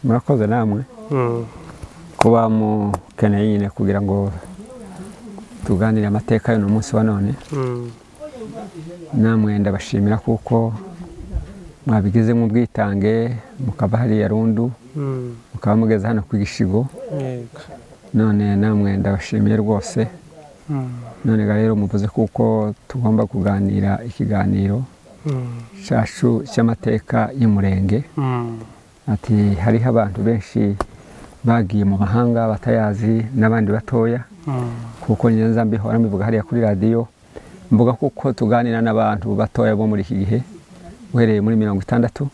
murakoze namwe kuba mukeneye nyine kugira ngo tuganire amateka y'uno munsi wa none namwe ndabashimira kuko mwabigezemo ubwitange mukava hariya rundu mukaba mugeze hano ku gishigo none namwe ndabashimiye rwose none rero muvuze kuko tugomba kuganira ikiganiro cyacu cy'amateka y'umurenge ati hariho abantu benshi bagiye mu mahanga batayazi n'abandi batoya kuko ngenza mbihora mbivuga hariya kuri radiyo mvuga kuko tuganira n'abantu batoya bo muri iki gihe uhereye muri mirongo itandatu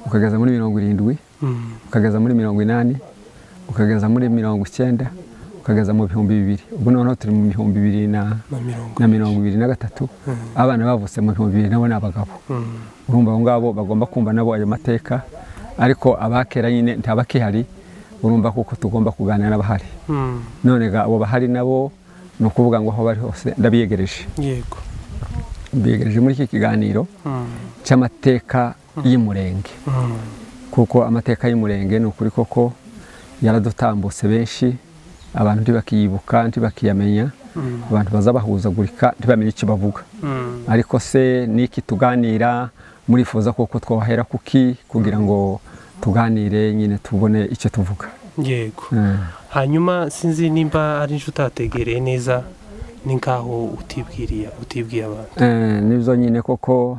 ukageza muri mirongo irindwi ukageza muri mirongo inani ukageza muri mirongo icyenda ukageza mu bihumbi bibiri ubu noneho turi mu bihumbi bibiri na mirongo ibiri na gatatu abana bavutse mu bihumbi bibiri nabo ni abagabo urumva abo ngabo bagomba kumva nabo ayo mateka ariko abakera nyine ntabakihari urumva kuko tugomba kuganira n'abahari none ga abo bahari nabo ni ukuvuga ngo aho bari hose ndabiyegereje yego mbiyegereje muri iki kiganiro cy'amateka y'umurenge kuko amateka y'umurenge ni ukuri koko yaradutambutse benshi abantu ntibakiyibuka ntibakiyamenya abantu bazabahuzagurika ntibamenye icyo bavuga ariko se n'iki tuganira murifuza koko twahera kuki kugira ngo tuganire nyine tubone icyo tuvuga yego Mm. hanyuma sinzi nimba ari inzu utategereye neza ni nkaho utibwiriye utibwiye abantu Eh, nibyo nyine koko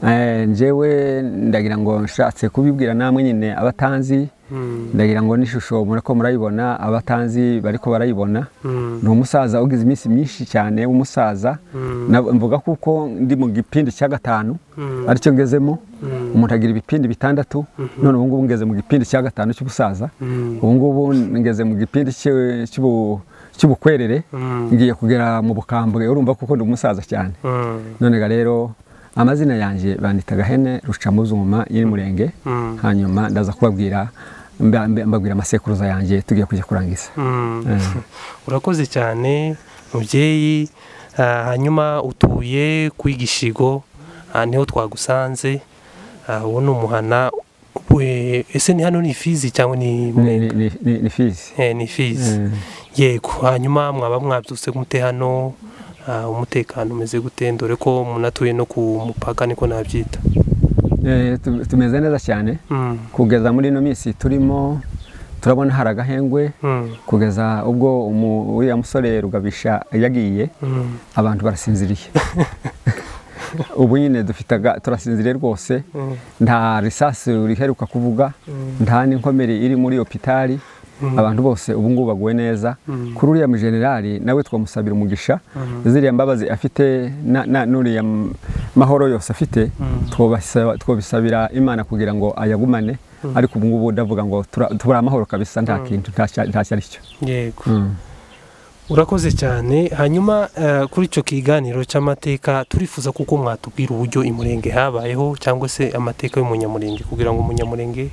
eh, njyewe ndagira ngo nshatse kubibwira namwe nyine abatanzi Mm, ndagira ngo n'ishusho murako murayibona abatanzi bariko barayibona mm, ni umusaza ugize iminsi myinshi cyane w'umusaza mm, Na- mvuga kuko ndi mu gipindi cya gatanu mm, aricyo ngezemo mm, umuntu agira ibipindi bitandatu none ubu ngubu ngeze mu gipindi cya gatanu cy'ubusaza mm, ubu ngubu ngeze mu gipindi cy'u- cy'ubu- cy'ubukwerere mm, ngiye kugera mu bukambwe urumva kuko ndi umusaza cyane mm, none ga rero amazina yanjye bandita gahene rucamuzuma y'umurenge mm, hanyuma ndaza kubabwira mba- mba- mbabwira amasekuruza yanjye tugiye kujya kurangiza mm. urakoze cyane mubyeyi Ah, hanyuma utuye ku igishigo aha niho twagusanze Ah, uwo ni umuhana We- ese ni hano ni ifizi cyangwa Ni- ni Mwenga? ni- ni- ni- ni fizi Eh, ni ifizi Eh, yego hanyuma mwaba mwabyutse gute hano Ah, umutekano umeze gute dore ko umuntu atuye no ku mupaka niko nabyita eh, tu- tumeze neza cyane Mm, kugeza muri ino minsi turimo turabona hari agahengwe mm, kugeza ubwo umu- uriya musore rugabisha yagiye mm, abantu barasinziriye ubu nyine dufite aga- turasinziriye rwose mm, nta risasi riheruka kuvuga mm, nta n'inkomere iri muri opitari mm, abantu bose ubu ngubu baguwe neza mm, kuri uriya mujenerali nawe twamusabira umugisha mm, ziriya mbabazi afite na- na- n'uriya m- mahoro yose afite Mm. twobasa- twobisabira imana kugira ngo ayagumane ariko ubu ngubu ndavuga ngo tura- turi amahoro kabisa nta kintu nta cya- nta cyo ari cyo yego Mm. urakoze cyane hanyuma eh, kuri icyo kiganiro cy'amateka turifuza kuko mwatubwira uburyo imurenge habayeho cyangwa se amateka y'umunyamurenge kugira ngo umunyamurenge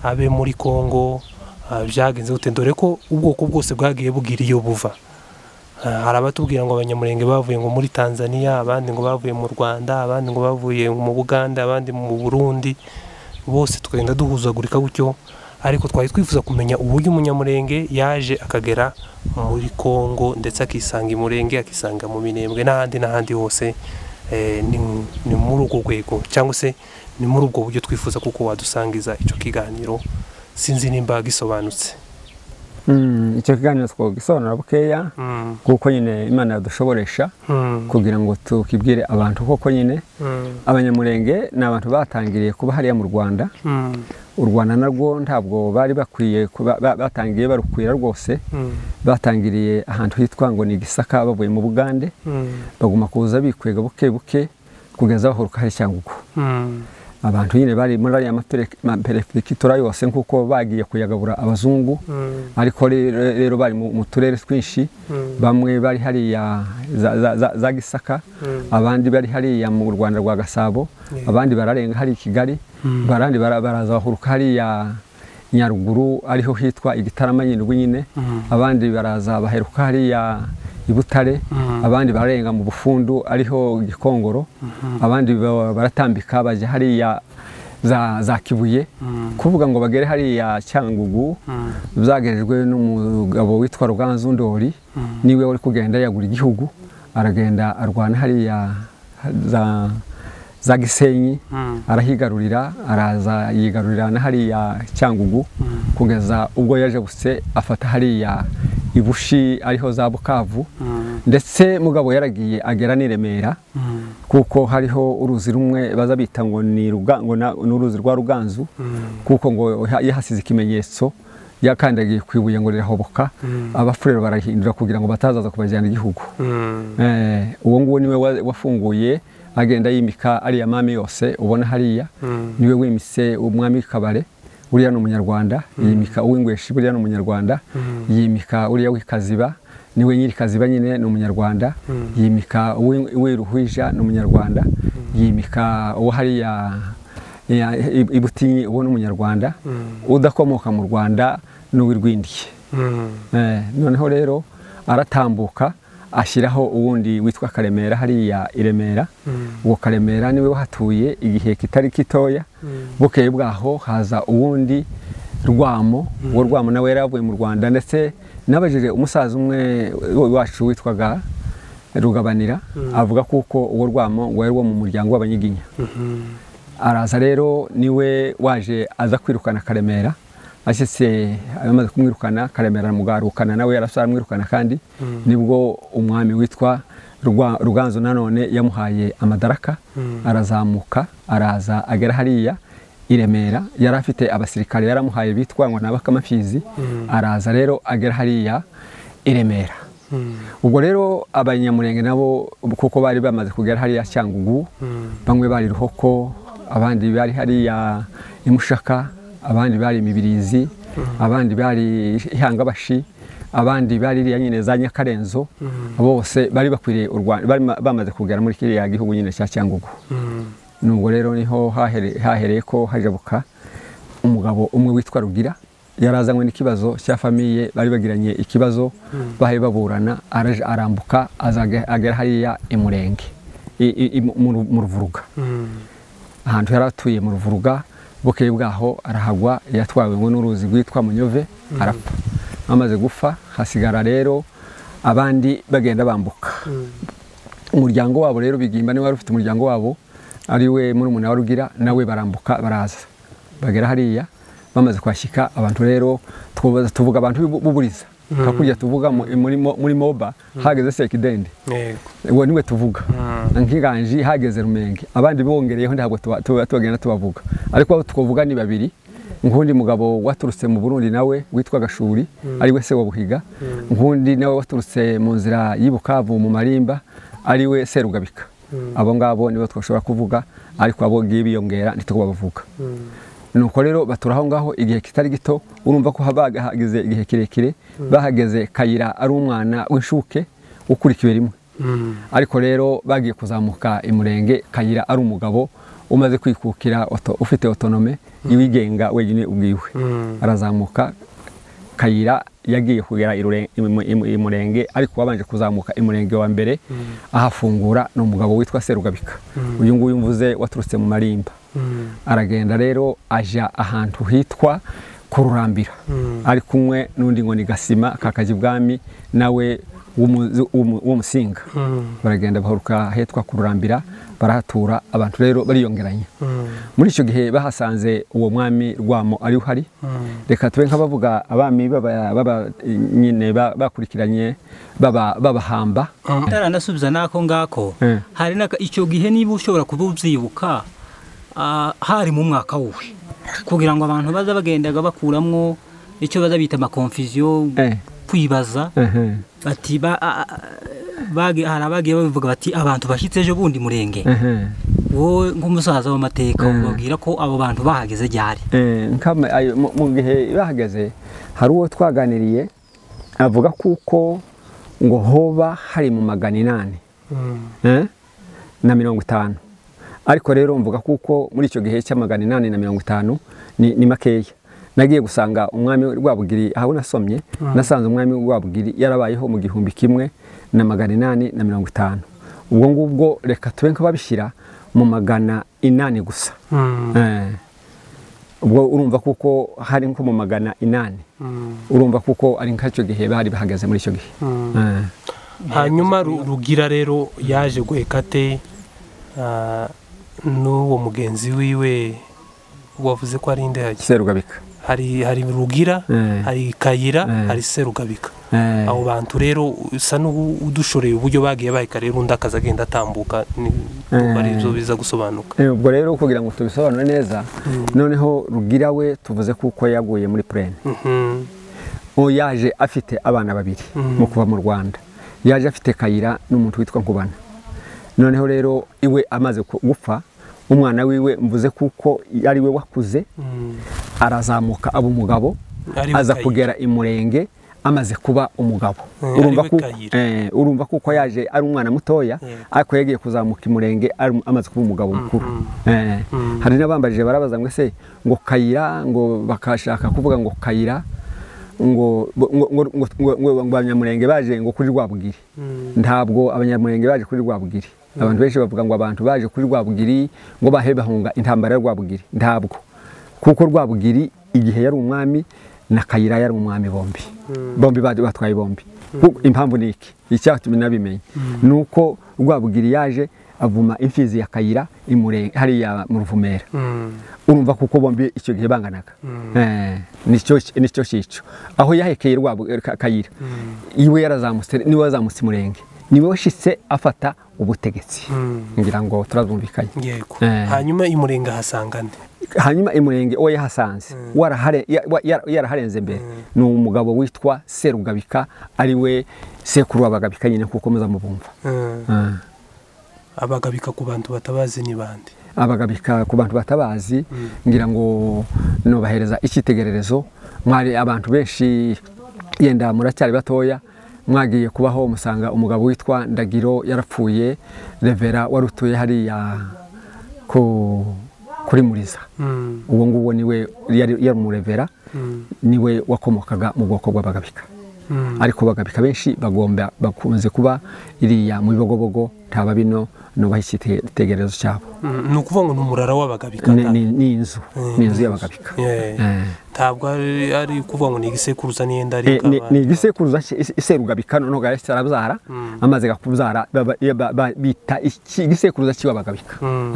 abe muri kongo ah, byagenze gute dore ko ubwoko bwose bwagiye bugira iyo buva Ah, hari abatubwira ngo abanyamurenge bavuye ngo muri tanzania abandi ngo bavuye mu rwanda abandi ngo bavuye mu buganda abandi mu burundi bose tukagenda duhuzagurika gutyo ariko twari twifuza kumenya uburyo umunyamurenge yaje akagera muri kongo ndetse akisanga imurenge akisanga mu minembwe n'ahandi n'ahandi hose eh, ni ni muri urwo rwego cyangwa se ni muri ubwo buryo twifuza kuko wadusangiza icyo kiganiro sinzi nimba gisobanutse Mm, icyo kiganiro twogisobanura bukeya Mm, kuko nyine imana yadushoboresha mm, kugira ngo tukibwire abantu koko nyine mm, abanyamurenge ni abantu batangiriye kuba hariya mu rwanda mm, u rwanda narwo ntabwo bari bakwiye kuba- ba- batangiye barukwira rwose mm, batangiriye ahantu hitwa ngo ni gisaka bavuye mu bugande mm, baguma kuza bikwega buke buke kugeza bahoruka hari cyangugu mm, abantu nyine bari muri ariya mapere- maperekitura yose nk'uko bagiye kuyagabura abazungu mm, ariko rero rero bari mu mu turere twinshi mm, bamwe bari hariya za- za- za- za gisaka mm. abandi bari hariya mu rwanda rwa gasabo Yeah. abandi bararenga hari i kigali Mm. barandi bara- baraza bahuruka hariya nyaruguru ariho hitwa igitarama nyindwi nyine Mm. abandi baraza baheruka hariya i butare Mm. abandi bararenga mu bufundu ariho gikongoro abandi ba- baratambika bajya hariya za za kibuye kuvuga ngo bagere hariya cyangugu byagejejwe n'umugabo witwa ruganzu ndori niwe uri kugenda yagura igihugu aragenda arwana hariya za za gisenyi arahigarurira araza yigarurira na hariya cyangugu kugeza ubwo yaje guse afata hariya ibushi ariho za bukavu ndetse mugabo yaragiye agera n'i remera kuko hariho uruzi rumwe baza bita ngo ni uruzi rwa ruganzu kuko ngo yahasize ikimenyetso yakandagiye ku ibuye ngo rirahoboka abafurero barahindura kugira ngo batazaza kubajyana igihugu uwo nguwo niwe wafunguye agenda yimika ariya mami yose ubona hariya niwe wimise umwami w'ikabare uriya ni umunyarwanda yimika uw'ingweshi buriya ni umunyarwanda yimika uriya w'ikaziba niwe nyiri kaziba nyine ni umunyarwanda yimika uw'iruhwija ni umunyarwanda yimika uwo hariya ibutinyi uwo ni umunyarwanda udakomoka mu rwanda ni uw'irwindiye noneho rero aratambuka ashyiraho uwundi witwa karemera hariya i remera uwo karemera niwe wahatuye igihe kitari gitoya bukeye bwaho haza uwundi rwamo uwo rwamo nawe yari yavuye mu rwanda ndetse n'abajije umusaza umwe wacu witwaga rugabanira avuga kuko uwo rwamo ngo yari uwo mu muryango w'abanyiginya araza rero niwe waje aza kwirukana karemera ashyitse amaze kumwirukana karemera mugarukana nawe yarasaramwirukana kandi nibwo umwami witwa ruganzu nanone yamuhaye amadaraka arazamuka araza agera hariya i remera yari afite abasirikare yaramuhaye bitwa ngo ni abakamafizi araza rero agera hariya i remera ubwo rero abanyamurenge nabo kuko bari bamaze kugera hariya cyangugu bamwe bari ruhoko abandi bari hariya imushaka abandi bari imibirizi abandi bari ihangabashi abandi bari iriya nyine za nyakarenzo bose bari bakwiriye u rwanda bamaze kugera muri kiriya gihugu nyine cya cyangugu nubwo rero niho hahereye ko hajabuka umugabo umwe witwa rugira yarazanywe n'ikibazo cya famiye bari bagiranye ikibazo bahari baburana arambuka agera hariya i murenge mu ruvuruga ahantu yari atuye mu ruvuruga bukeye bwaho arahagwa yatwawe ngo n'uruzi rwitwa munyove arapfa amaze gupfa hasigara rero abandi bagenda bambuka umuryango wabo rero bigimba niba wari ufite umuryango wabo ari we muri umuntu warugira nawe barambuka baraza bagera hariya bamaze kwashyika abantu rero tuvuga abantu buburiza hakurya tuvuga muri moba hageze sekidende uwo niwe tuvuga nk'iganji hageze rumenge abandi bongereyeho ntabwo tubagenda tubavuga ariko abo twavuga ni babiri nk'undi mugabo waturutse mu burundi nawe witwa gashuri ariwe se wa buhiga nk'undi nawe waturutse mu nzira y'ubukavu mu marimba ariwe serugabika abo ngabo nibo twashobora kuvuga ariko abo ngibi biyongera ntitubavuga nuko rero batura aho ngaho igihe kitari gito urumva ko bahageze igihe kirekire bahageze kayira ari umwana w'inshuke ukurikiwe rimwe ariko rero bagiye kuzamuka imurenge kayira ari umugabo umaze kwikukira ufite otonome iwigenga wenyine ubwiwe arazamuka kayira yagiye kugera imurenge ariko wabanje kuzamuka imurenge wa mbere ahafungura ni umugabo witwa serugabika uyu nguyu mvuze waturutse mu marimba aragenda rero ajya ahantu hitwa kururambira ari kumwe n'undi ngo ni gasima kakajya ibwami nawe w'umusinga baragenda baharuka hitwa kururambira barahatura abantu rero bariyongeranye muri icyo gihe bahasanze uwo mwami rwamo ari uhari reka tube nk'abavuga abami baba nyine bakurikiranye babahamba ataranasubiza n'ako ngako hari icyo gihe niba ushobora kuba ubyibuka hari mu mwaka wuwe kugira ngo abantu baza bagendaga bakuramo icyo baza bita amakomfisiyo kwibaza bati hari abagiye babivuga bati abantu bashyitse ejo bundi murenge wowe nk'umusaza w'amateka babwira ko abo bantu bahageze ryari mu gihe bahageze hari uwo twaganiriye avuga kuko ngo hoba hari mu magana inani na mirongo itanu ariko rero mvuga kuko muri icyo gihe cy'amagana inani na mirongo itanu ni makeya nagiye gusanga umwami rwabugiri aho nasomye nasanze umwami rwabugiri yarabayeho mu gihumbi kimwe na magana inani na mirongo itanu ubwo ngubwo reka tube nk'ababishyira mu magana inani gusa ubwo urumva kuko hari nko mu magana inani urumva kuko ari nk'icyo gihe bari bahagaze muri icyo gihe hanyuma Ru- rugira rero yaje guheka te ah, n'uwo mugenzi wiwe wavuze ko ari indege serugabika hari hari rugira Eh. hari kayira Eh. hari serugabika Eh, abo bantu rero usa n'udushoreye uburyo bagiye baheka rero undi akaza agenda atambuka ni- ndumva ari byo biza gusobanuka eh, ubwo rero kugira ngo tubisobanure neza noneho rugira we tuvuze kuko yaguye muri purene Mhm. uwo yaje afite abana babiri Mm. mu kuva mu rwanda yaje afite kayira n'umuntu witwa nkubana noneho rero iwe amaze ku- gupfa umwana wiwe mvuze kuko ari we wakuze Mm. arazamuka aba umugabo Ari we aza Kayira. kugera i murenge amaze kuba umugabo Mm, urumva ari we kuko Kayira. eh, urumva kuko yaje ari umwana mutoya Yego. ariko yagiye kuzamuka i murenge ari- amaze kuba umugabo mukuru Eh, Mm. hari n'abambajije barabaza ngo ese ngo kayira ngo bakashaka kuvuga ngo kayira ngo ngo- ngo- ngo- ngo- ngo abanyamurenge baje ngo kuri rwabugiri Mm. ntabwo abanyamurenge baje kuri rwabugiri abantu benshi bavuga ngo abantu baje kuri rwabugiri ngo bahe bahunga intambara ya rwabugiri ntabwo kuko rwabugiri igihe yari umwami na kayira yari umwami bombi bombi ba- batwaye bombi Ku- impamvu ni iki icyatumye nabimenye ni uko rwabugiri yaje avuma imfizi ya kayira i Murenge- hariya mu ruvumera Mm. urumva kuko bombi icyo gihe banganaga Eh, nicyo nicyo cyico aho yahekeye rwabo eh, Ka- kayira iwe yarazamutse niwe wazamutse umurenge niwe washyitse afata ubutegetsi Mm. ngira ngo turazumvikanye yego Eh. hanyuma i murenga hasanga nde hanyuma imurenge uwo yahasanze warahare- ya- wa- yara- yaraharenze mbere ni umugabo witwa serugabika ari we sekuru w'abagabika nyine kuko muza mubumva Mm. Eh. abagabika ku bantu batabazi ni bande abagabika ku bantu batabazi ngira ngo nubahereza icyitegererezo mwari abantu benshi yenda muracyari batoya mwagiye kubaho musanga umugabo witwa ndagiro yarapfuye revera wari utuye hariya ku kuri muriza Mm. uwo nguwo niwe yari yari umurevera Mm. niwe wakomokaga mu bwoko bw'abagabika Mm. ariko bagabika benshi bagomba bakunze kuba iriya mu bibogobogo ntaba bino nubaha icyitegererezo cyabo Mm, ni ukuvuga ngo ni umurara w'abagabika ni nta- ni- ni inzu ni inzu y'abagabika Eh, Eh. ntabwo ari ari ukuvuga ngo ni igisekuruza n'iyenda ari Eh, ni- ukaba- ni igisekuruza cye- ise- iserugabika noneho gahise arabyara amaze gakubyara baba- ya- ba- ba- bita iki- igisekuruza cy'abagabika Mm.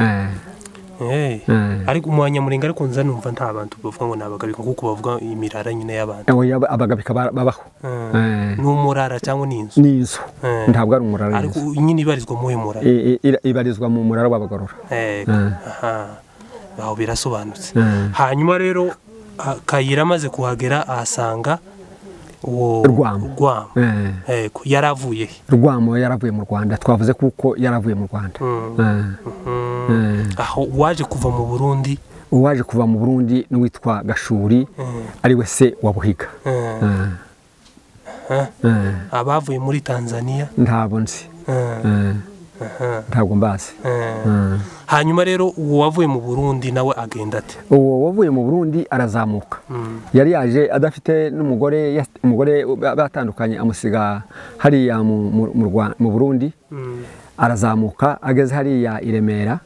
Eh. Eh. ariko umwanya murenga ariko nza numva nta bantu bavuga ngo ni abagabika kuko bavuga imirara nyine y'abantu abagabika bara- babaho Eh. Eh. ni umurara cyangwa ni inzu ni inzu Eh. ntabwo ari umurara ariko w'inzu nyine ibarizwa muri uyu murara I- i- ira- ibarizwa mu murara w'abagorora Eh, aha. aho birasobanutse Eh. hanyuma rero ah, kayira amaze kuhagera ahasanga uwo Rwamo. rwamo Eh. Eh, ko yari avuye he? rwamo yaravuye mu rwanda twavuze kuko yaravuye mu rwanda Mm. Mm. Eh. aho uwaje kuva mu burundi uwaje kuva mu burundi n'uwitwa gashuri Mm. ariwe se wa buhiga Eh, Eh. Eh. Eh. abavuye muri tanzania ntabwo nzi eh, Eh. aha, ntabwo mbazi eh. Eh. hanyuma rero uwo wavuye mu burundi nawe agenda ate uwo wavuye mu burundi arazamuka Mm. yari yaje adafite n'umugore yas- umugore ba- batandukanye amusiga hariya mu- mu- mu Rwa- mu burundi Mm. arazamuka ageze hariya i remera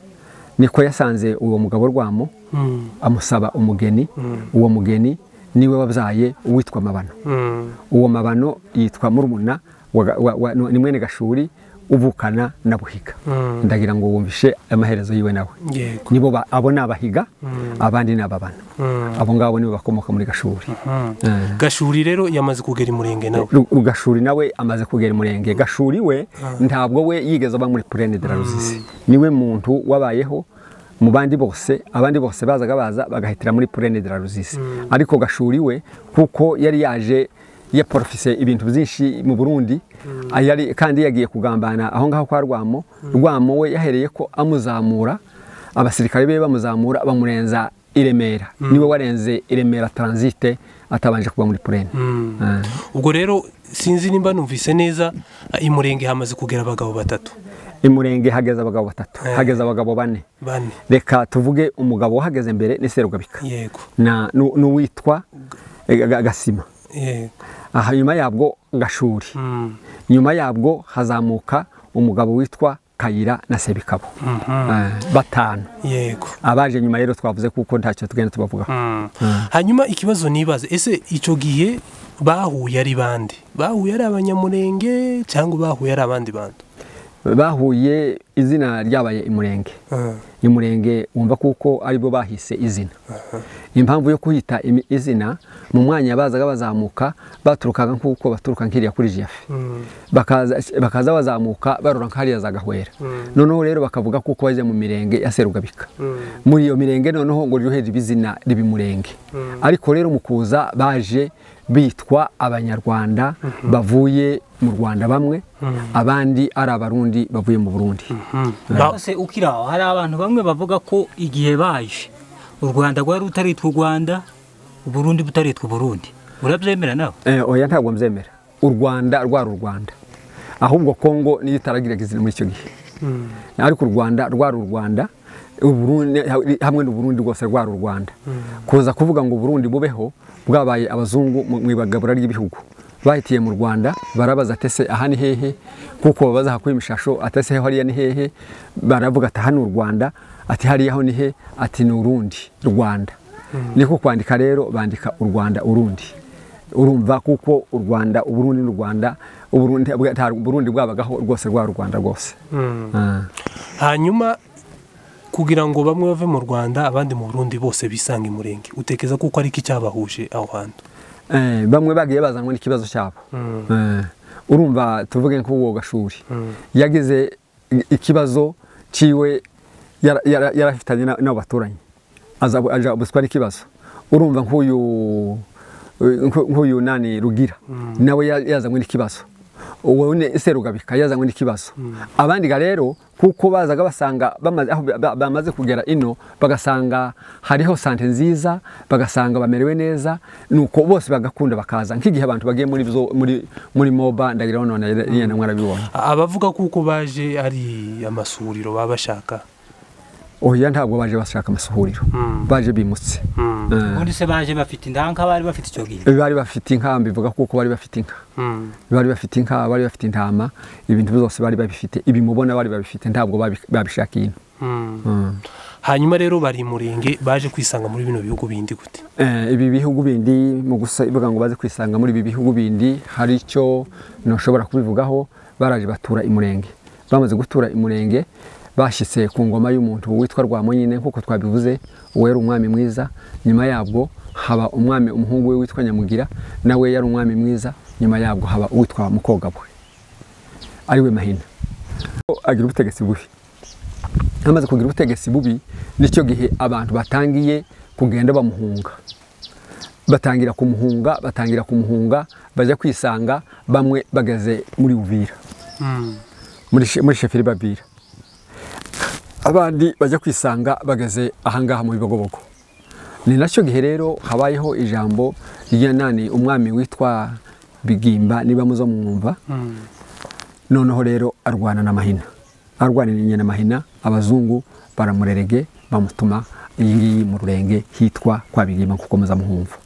niko yasanze uwo mugabo rwamo Mm. amusaba umugeni uwo mugeni niwe wabyaye uwitwa mabano Mm. uwo mabano yitwa murumuna wa ga- wa- wa- ni mwene gashuri uvukana na buhiga Mm. ndagira ngo wumvishe amaherezo yiwe nawe yego nibo ba- abo ni abahiga abandi ni ababana Mm. abo ngabo nibo bakomoka muri gashuri Mm. Eh. gashuri rero yamaze kugera i murenge nawe Ru- Gashuri nawe amaze kugera i murenge gashuri we ntabwo we yigeze aba muri purene de la ruzizi niwe muntu wabayeho mu bandi bose abandi bose bazaga baza bagahitira muri purene de la ruzizi ariko gashuri we kuko yari yaje yaporofise ibintu byinshi mu burundi yari kandi yagiye kugambana aho ngaho kwa rwamo rwamo we yahereye ko amuzamura abasirikare be bamuzamura bamurenza i remera niwe warenze i remera taransite atabanje kuba muri purene Eh. ubwo rero sinzi nimba numvise neza ah, i murenge hamaze kugera abagabo batatu i murenge hageze abagabo batatu Eh. hageze abagabo bane bane reka tuvuge umugabo wahageze mbere ni serugabika yego Na- nu- n'uwitwa eh, Ga- gasima yego aha nyuma yabwo gashuri Mm. nyuma yabwo hazamuka umugabo witwa kayira na sebikabo batanu yego abaje nyuma rero twavuze kuko ntacyo tugenda tubavugaho hanyuma ikibazo nibaza ese icyo gihe bahuye ari bande bahuye ari abanyamurenge cyangwa bahuye ari abandi bantu bahuye izina ryabaye imurenge imurenge wumva kuko aribwo bahise izina impamvu yo kuhita imi- izina mu mwanya bazaga bazamuka baturukaga nk'uko baturuka nk'iriya kuri jefe bakaza bakaza bazamuka barura nk'ahariya za gahwera noneho rero bakavuga kuko bajya mu mirenge ya serugabika muri iyo mirenge noneho ngo ryoherere izina ribimurenge ariko rero mu kuza baje bitwa abanyarwanda bavuye mu rwanda bamwe abandi ari abarundi bavuye mu burundi Ba- se ukiri aho hari abantu bamwe bavuga ko igihe baje u rwanda rwari rutaritwa u rwanda uburundi butaritwa uburundi urabyemera nawe Eh, oya ntabwo mbyemera u rwanda rwari u rwanda ahubwo kongo niyo itaragiraga izina muri icyo gihe ariko u rwanda rwari u rwanda Uburundi- hamwe n'uburundi rwose rwari u rwanda kuza kuvuga ngo uburundi bubeho bwabaye abazungu mu mu ibagabura ry'ibihugu bahitiye mu rwanda barabaza atese aha ni hehe kuko babaza hakuye imishasho atese hariya ni hehe baravuga ati aha ni u rwanda ati hariya ho ni he ati ni urundi rwanda niko kwandika rero bandika u rwanda urundi urumva kuko u rwanda uburundi n'u rwanda uburundi bwa- nta- uburundi bwabagaho rwose rwa rwanda rwose Ah. hanyuma kugira ngo bamwe bave mu rwanda abandi mu burundi bose bisange imurenge utekereza kuko ariko icyabahuje aho hantu Eh, bamwe bagiye bazanwa n'ikibazo cyabo Eh, urumva tuvuge nk'uwo gashuri yagize i- ikibazo ciwe yara- yara- yarafitanye na- n'abo baturanyi aza aja buswa n'ikibazo urumva nk'uyu eh, nk'u- nk'uyu nani rugira nawe ya- yazanywe n'ikibazo uwo ni serugabika yazanywe n'ikibazo abandi ga rero kuko bazaga basanga bamaze- aho ba- ba- bamaze kugera ino bagasanga hariho sante nziza bagasanga bamerewe neza nuko bose bagakunda bakaza nk'igihe abantu bagiye muri zo- muri muri moba ndagira none yenda mwarabibona A- abavuga kuko baje ari amasuriro baba bashaka oya ntabwo baje bashaka amasuhuriro Mm. baje bimutse Mm. Eh, ubundi se baje bafite indanka bari bafite icyo gihe bari bafite inka mbivuga kuko bari bafite inka Mm. bari bafite inka bari bafite intama ibintu byose bari babifite ibi mubona bari babifite ntabwo babi- babishakiye ino Mm. Mm. hanyuma rero bari imurenge baje kwisanga muri bino bihugu bindi gute Eh, ibi bihugu bindi mu gusa ivuga ngo baze kwisanga muri ibi bihugu bindi hari icyo ntushobora kubivugaho baraje batura imurenge bamaze gutura imurenge bashyitse ku ngoma y'umuntu witwa rwamonyine nk'uko twabivuze uwo yari umwami mwiza nyuma yabwo haba umwami umuhungu we witwa nyamugira nawe yari umwami mwiza nyuma yabwo haba uwitwa mukogabwe ariwe mahina Ko agira ubutegetsi bubi amaze kugira ubutegetsi bubi nicyo gihe abantu batangiye kugenda bamuhunga batangira kumuhunga batangira kumuhunga bajya kwisanga bamwe bageze muri uvira Mm. muri she- muri sheferi babira abandi bajya kwisanga bageze ahangaha mu bibogobogo ni nacyo gihe rero habayeho ijambo rya nani umwami witwa bigimba niba muzo mwumva Mm. noneho rero arwana na mahina arwaniranye na mahina abazungu baramurerege bamutuma iyi ngiyi mu rurenge hitwa kwa bigima kuko muzamuhumva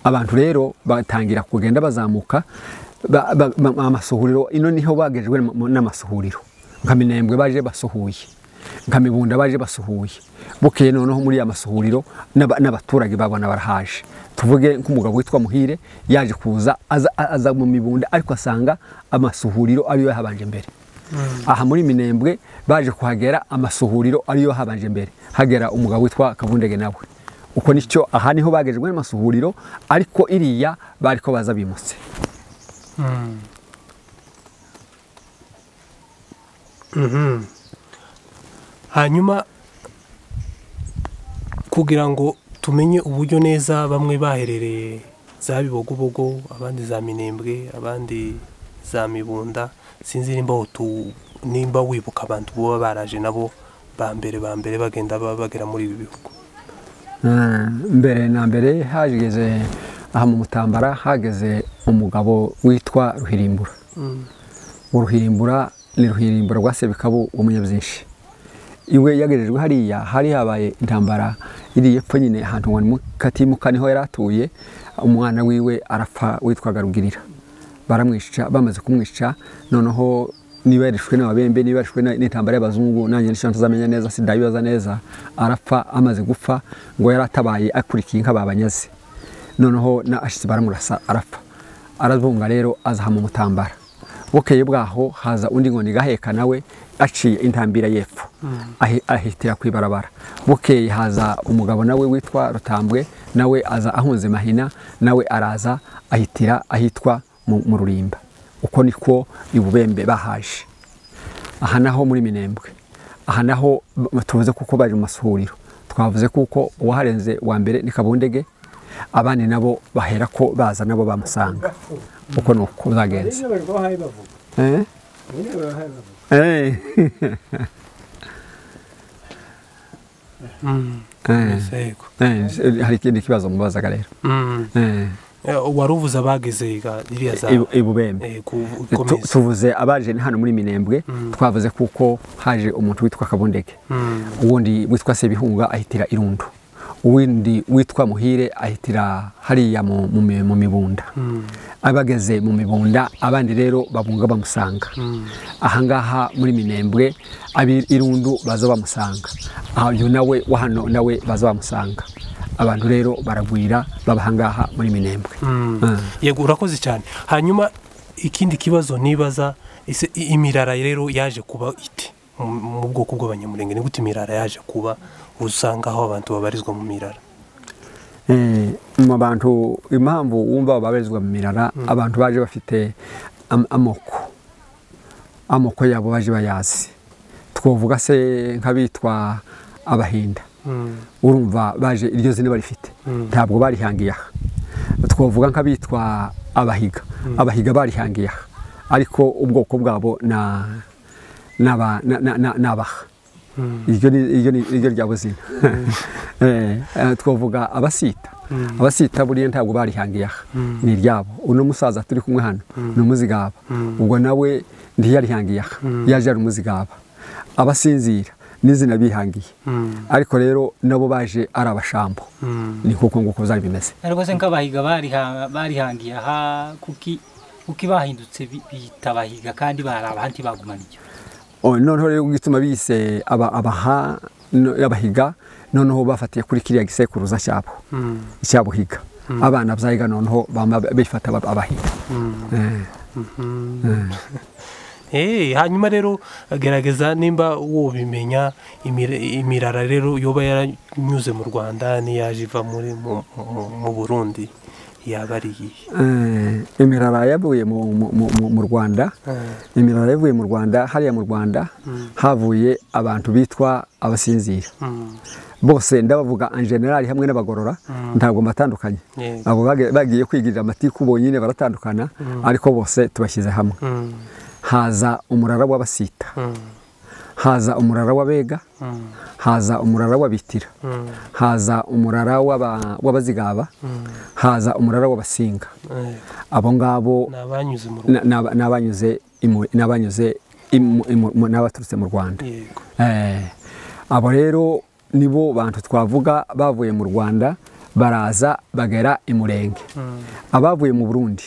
abantu rero batangira kugenda bazamuka ba- ba- ba- amasuhuriro ino niho bagejwe mu- n'amasuhuriro nka minembwe baje basuhuye nka mibunda baje basuhuye bukeye noneho muri ya masuhuriro n'aba- n'abaturage babona barahaje tuvuge nk'umugabo witwa muhire yaje kuza aza, aza mu mibunda ariko asanga amasuhuriro ariyo yahabanje mbere aha muri minembwe baje kuhagera amasuhuriro ariyo yahabanje mbere hagera umugabo witwa kabundege nawe uko nicyo aha niho bagejwe n'amasuhuriro ariko iriya bari ko baza bimutse Mm. Mhm. hanyuma kugira ngo tumenye uburyo neza bamwe baherereye za bibogobogo abandi za minembwe abandi za mibunda sinzi nimba tu nimba wibuka abantu baba baraje nabo ba mbere ba mbere bagenda ba- bagera muri ibi bihugu Mm, mbere na mbere hageze aha mu mutambara hageze umugabo witwa ruhirimbura uruhirimbura ni ruhirimbura rwasebekabo w'umunyabyinshi iwe yagejejwe hariya hari habaye intambara iri epfo nyine ahantu ngo ni mu katimuka niho yari atuye umwana wiwe arapfa witwaga rugirira baramwica bamaze kumwica noneho niba yarishwe n'ababembe niba yarishwe n'intambara y'abazungu nanjye nicyo ntazamenya neza sindabibaza neza arapfa amaze gupfa ngo yari atabaye akurikiye inka babanyaze noneho na ashitsi baramurasa arapfa arazunga rero azahama umutambara bukeye bwaho haza undi ngo nigaheka nawe aciye intambira y'epfo ahitira ku ibarabara bukeye haza umugabo nawe witwa rutambwe nawe aza ahunze mahina nawe araza ahitira ahitwa mu rurimba uko niko ibubembe bahaje aha naho muri minembwe aha naho tuvuze kuko bari mu masuhuriro twavuze kuko uwaharenze wa mbere ni kabundege abandi nabo bahera ko baza nabo bamusanga uko ni uko zagenze hari ikindi kibazo mubazaga rero wari uvuze abagize iriya za ibubembe tuvuze abaje ni hano muri minembwe twavuze kuko haje umuntu witwa kabundege uwundi witwa sebihunga ahitira irundu uwundi witwa muhire ahitira hariya mu mibunda abageze mu mibunda abandi rero babunga bamusanga ahangaha muri minembwe irundu baza bamusanga uyu nawe wa hano nawe baza bamusanga abantu rero baragwira babahangaha muri minembwe yego urakoze cyane hanyuma ikindi kibazo nibaza ese imirara rero yaje kuba iti mu bwoko bw'abanyamurenge ni gute imirara yaje kuba usanga aho abantu babarizwa mu mirara mu bantu impamvu wumva babarizwa mu mirara abantu baje bafite amoko amoko yabo baje bayazi twavuga se nk'abitwa abahinda urumva baje iryo zina barifite ntabwo barihangiye aha twavuga nk'abitwa abahiga abahiga barihangiye aha ariko ubwoko bwabo ni abaha iryo ryabo zina twavuga abasita abasita buriya ntabwo barihangiye aha ni iryabo uno musaza turi kumwe hano ni umuzigaba ubwo nawe ntiyarihangiye aha yaje ari umuzigaba abasinzira n'izina bihangiye ariko rero nabo baje ari abashambo ni kuko nguko byari bimeze rwose nk'abahiga barihangiye aha kuko bahindutse bita abahiga kandi bari abandi bagumana icyo noneho rero gituma bise abaha abahiga noneho bafatiye kuri kiriya gisekuruza cyabo cyabuhiga abana byahiga noneho bifata abahiga hanyuma rero gerageza nimba wobimenya imirara rero yoba yaranyuze mu rwanda n'iyaje iva mu burundi yaba ari iyihe imirara yavuye mu rwanda imirara yavuye mu rwanda hariya mu rwanda havuye abantu bitwa abasinzira bose ndabavuga anjenali hamwe n'abagorora ntabwo mbatandukanye abo bagiye kwigirira amatiku bonyine baratandukana ariko bose tubashyize hamwe haza umurara w'abasita haza umurara w'abega haza umurara w'abitira haza umurara w'abazigaba haza umurara w'abasinga abo ngabo n'abanyuze n'abaturutse mu rwanda abo rero nibo bantu twavuga bavuye mu rwanda baraza bagera i murenge abavuye mu burundi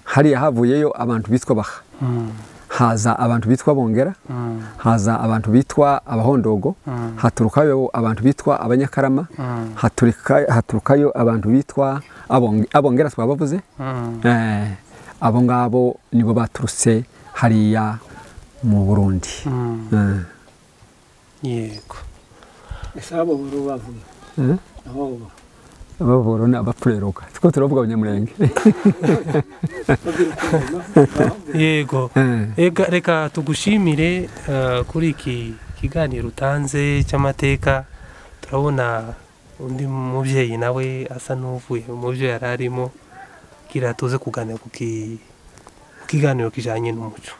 hariya havuyeyo abantu bitwa baha haza abantu bitwa bongera haza abantu bitwa abahondogo haturukayo abantu bitwa abanyakarama haturukayo abantu bitwa abongera twabavuze abo ngabo nibo baturutse hariya mu burundi yego ese abo bavuye abavoro ni abapureroka two turavuga abanyamurenge yego reka tugushimire kuri iki kiganiro utanze cy'amateka turabona undi mubyeyi nawe asa n'uvuye mu byo yari arimo kugira tuze kuganira ku kiganiro kijyanye n'umuco